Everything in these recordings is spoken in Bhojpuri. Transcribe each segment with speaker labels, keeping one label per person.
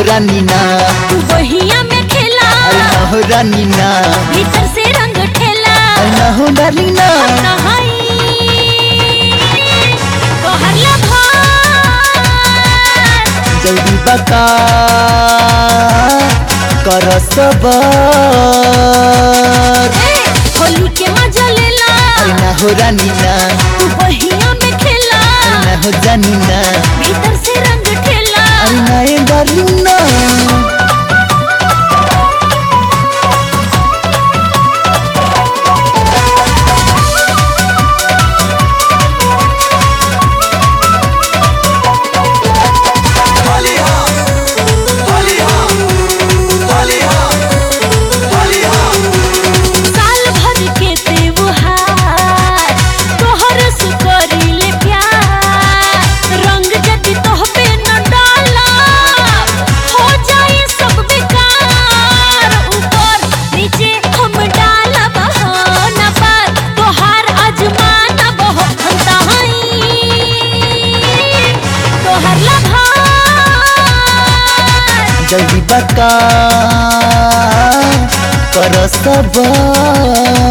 Speaker 1: हो रानी ना
Speaker 2: तू बहिया में खेला
Speaker 1: अरे ना हो रानी ना
Speaker 2: भीतर से रंग ठेला
Speaker 1: अरे ना हो डार्लिंग ना
Speaker 2: नहाई तोहर लभार
Speaker 1: जल्दी बता कर सबर
Speaker 2: ए, होली के मजा लेला
Speaker 1: अरे ना हो रानी ना
Speaker 2: तू बहिया में खेला
Speaker 1: अरे ना हो जानी ना
Speaker 2: भीतर से रंग ठेला
Speaker 1: अरे ना ए डार्लिंग ना
Speaker 2: साल भर के त्योहार तोहर से करीले प्यार रंग जदि तोह पे न डाला हो जाई सब बेकार ऊपर नीचे हम डाला बहाना पर तोहार अजमाना बहुत हंताई तोहर लभार
Speaker 1: जल्दी बता कर सबर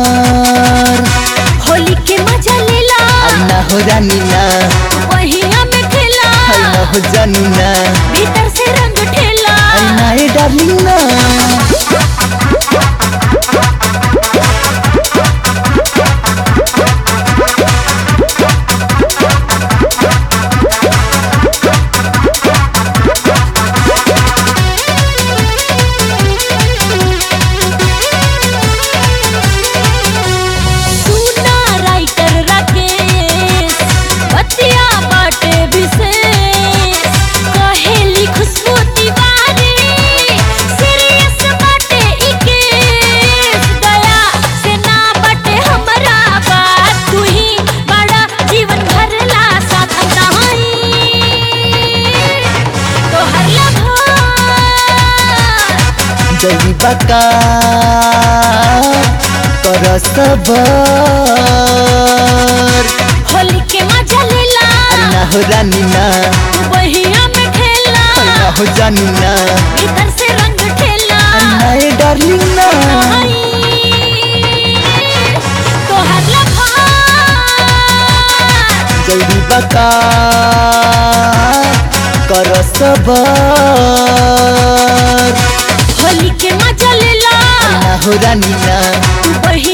Speaker 2: होली के मजा लेला
Speaker 1: अरे ना हो रानी ना
Speaker 2: बहिया में खेला
Speaker 1: अरे ना हो जानी ना
Speaker 2: भीतर से रंग ठेला
Speaker 1: अरे ना ए डार्लिंग ना
Speaker 2: सुना राइटर राकेश बतिया बाटे विशेष कहेली खुशबू तिवारी सीरियस बाटे ई केस दया से ना बाटे हमरा बात तू ही बड़ा जीवन भरला साथ नहाई तोहर लभार
Speaker 1: जल्दी बता कर सबर
Speaker 2: होली के मजा लेला
Speaker 1: अरे ना हो रानी ना
Speaker 2: तू बहिया में खेला
Speaker 1: अरे ना हो जानी ना
Speaker 2: भीतर से रंग ठेला
Speaker 1: अरे ना ए डार्लिंग ना
Speaker 2: आई, तोहर लभार
Speaker 1: जल्दी बता कर सबर
Speaker 2: होली के मजा लेला
Speaker 1: अरे ना हो रानी ना
Speaker 2: तू बहिया